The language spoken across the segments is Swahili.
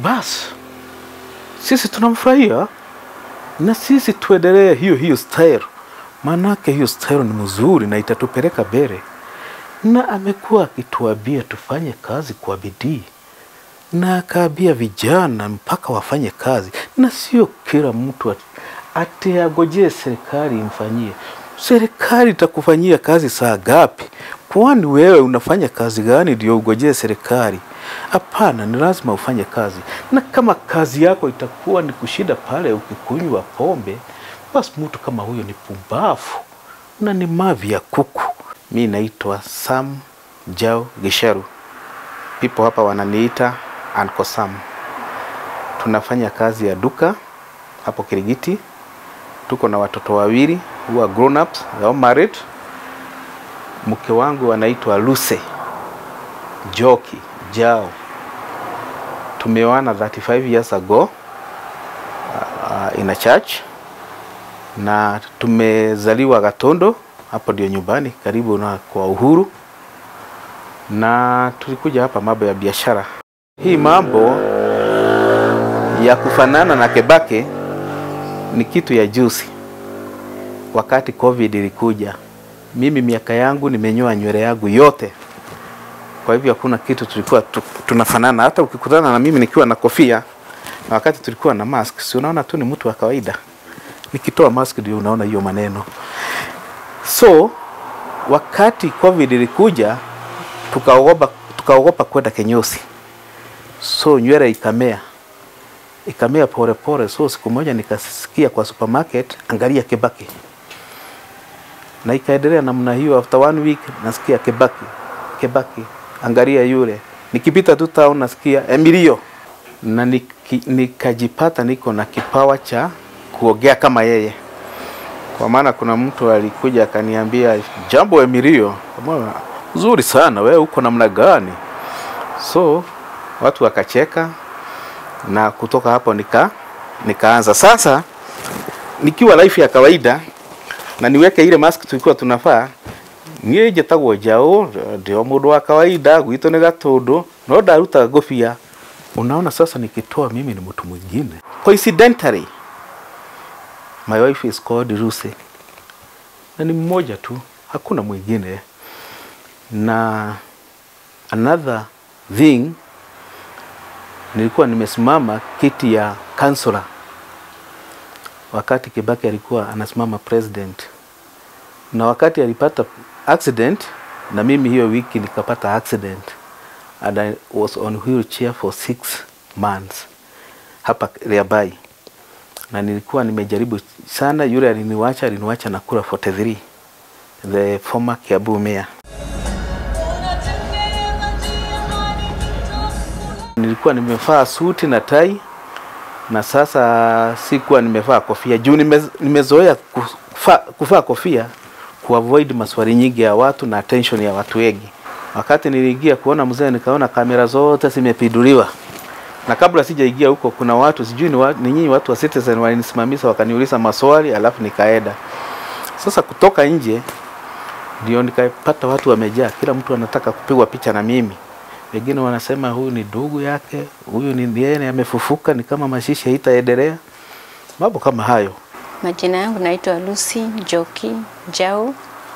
basi sisi tunamfurahia na sisi tuendelee hiyo hiyo style, maanake hiyo style ni mzuri na itatupeleka mbele, na amekuwa akituambia tufanye kazi kwa bidii na akaambia vijana mpaka wafanye kazi, na sio kila mtu at- ati agojee serikali imfanyie. Serikali itakufanyia kazi saa gapi? Kwani wewe unafanya kazi gani ndio ugojee serikali? Hapana, ni lazima ufanye kazi, na kama kazi yako itakuwa ni kushinda pale ukikunywa pombe, basi mtu kama huyo ni pumbavu na ni mavi ya kuku. Mi naitwa Sam Jao Gisharu, people hapa wananiita Uncle Sam. Tunafanya kazi ya duka hapo Kirigiti. Tuko na watoto wawili who are grown ups, they are married. Mke wangu anaitwa Luce Joki Jao. Tumeoana 35 years ago uh, in a church na tumezaliwa Gatondo, hapo ndio nyumbani karibu na kwa Uhuru, na tulikuja hapa mambo ya biashara. Hii mambo ya kufanana na Kebake ni kitu ya juzi, wakati COVID ilikuja. Mimi miaka yangu nimenyoa nywele yangu yote, kwa hivyo hakuna kitu tulikuwa tu, tunafanana. Hata ukikutana na mimi nikiwa na kofia na wakati tulikuwa na mask, si unaona tu ni mtu wa kawaida. Nikitoa mask ndio unaona hiyo maneno. So wakati COVID ilikuja, tukaogopa tukaogopa kwenda kinyozi, so nywele ikamea ikamea pole pole. So siku moja nikasikia kwa supermarket, angalia Kebaki, na ikaendelea namna hiyo. After one week nasikia Kebaki, Kebaki, angalia yule. Nikipita tu town nasikia Emilio, na niki, nikajipata niko na kipawa cha kuongea kama yeye, kwa maana kuna mtu alikuja akaniambia, jambo Emilio, kama nzuri sana wewe, uko namna gani? So watu wakacheka na kutoka hapo nika nikaanza sasa, nikiwa life ya kawaida na niweke ile mask tulikuwa tunafaa niä njätagwo njaå ndä o må ndå wa kawaida gwitå nä gatå no ndaruta ngåbia unaona sasa nikitoa mimi ni mtu mwingine coincidentally my wife is called Lucy na ni mmoja tu hakuna mwingine na another thing nilikuwa nimesimama kiti ya kansula wakati Kibaki alikuwa anasimama president, na wakati alipata accident, na mimi hiyo wiki nikapata accident and I was on wheelchair for six months hapa Liabai, na nilikuwa nimejaribu sana. Yule aliniwacha aliniwacha na kura 43 the former Kiambu mayor. Nilikuwa nimevaa suti na tai na sasa sikuwa nimevaa kofia juu nime, nimezoea kufa, kuvaa kofia kuavoid maswali nyingi ya watu na attention ya watu wengi. Wakati niliingia kuona mzee, nikaona kamera zote zimepinduliwa, na kabla sijaingia huko, kuna watu sijui ni, wa, ni nyinyi watu wa Citizen walinisimamisha wakaniuliza maswali, alafu nikaenda. Sasa kutoka nje ndio nikapata watu wamejaa, kila mtu anataka kupigwa picha na mimi wengine wanasema huyu ni ndugu yake, huyu ni yeye amefufuka, ni kama mashishi haitaendelea, mambo kama hayo. Majina yangu naitwa Lucy Njoki Njau,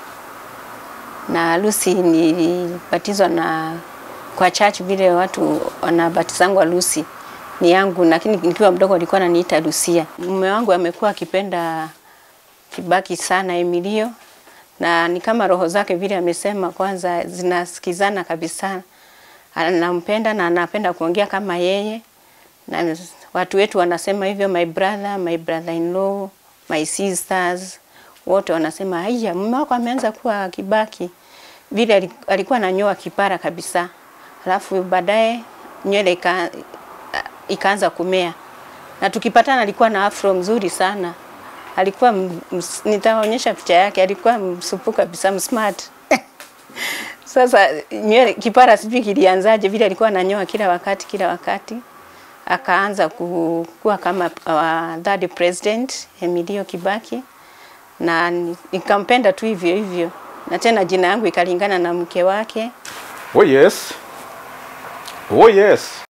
na Lucy nilibatizwa na kwa church vile watu wanabatizangwa Lucy ni yangu, lakini nikiwa mdogo alikuwa ananiita Lucia. Mume wangu amekuwa akipenda Kibaki sana Emilio, na ni kama roho zake vile amesema, kwanza zinasikizana kabisa anampenda na anapenda kuongea kama yeye, na watu wetu wanasema hivyo, my brother, my brother in law, my sisters wote wanasema haya, mume wako ameanza kuwa Kibaki. Vile alikuwa ananyoa kipara kabisa, alafu baadaye nywele ika, ikaanza kumea, na tukipatana alikuwa na afro mzuri sana, alikuwa nitaonyesha picha yake, alikuwa msupu kabisa, msmart Sasa nywele kipara sijui kilianzaje, vile alikuwa ananyoa kila wakati kila wakati, akaanza kuwa kama uh, third president Emilio Kibaki, na nikampenda tu hivyo hivyo, na tena jina yangu ikalingana na mke wake. Oh yes. Oh yes.